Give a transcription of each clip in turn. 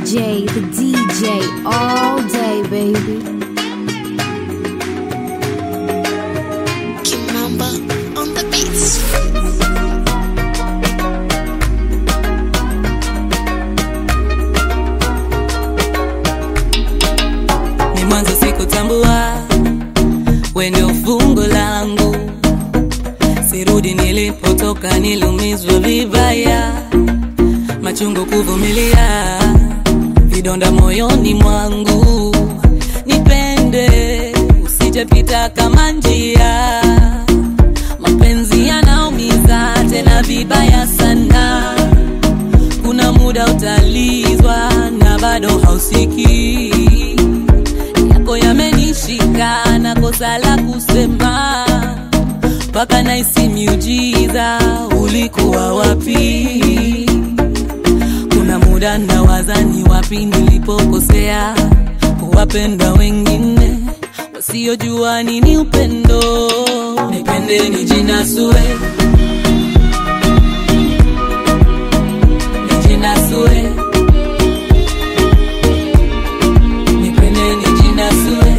DJ, the DJ, all day, baby. Kimamba on the beats. ni mwanzo sikutambua we ndio fungo langu sirudi nilipotoka nilumizwa vibaya machungu kuvumilia vidonda moyoni mwangu nipende usijepita kama njia mapenzi yanaumiza tena vibaya sana kuna muda utalizwa na bado hausiki yako yamenishika na kosa la kusema mpaka naisi miujiza ulikuwa wapi kuna muda nawaza ni wapi nilipokosea kuwapenda wengine wasiojua nini upendo nipende nijinasue nijinasue nipende nijinasue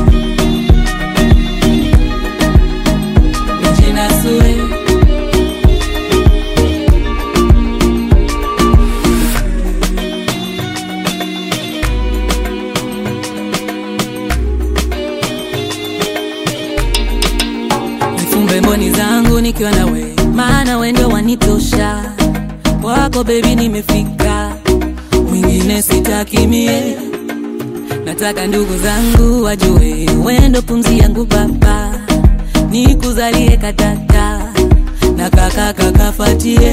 nijinasue nifumbe mboni zangu nikiwa na we maana we ndio wanitosha wako bebi nimefika mwingine sitakimie nataka ndugu zangu wajue wendo pumzi yangu baba nikuzalie katata na kakaka kafatie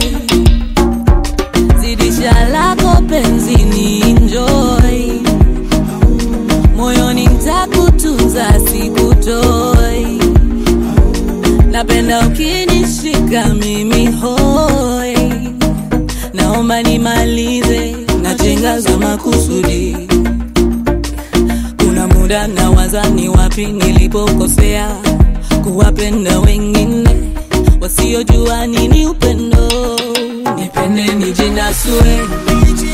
zidisha lako penzini enjoy moyoni ntakutunza sikutoi napenda ukinishika mimi hoi naomba nimalize najenga za makusudi kuna muda nawaza ni wapi nilipokosea kuwapenda wengine wasiojua nini upendo nipende nijinasue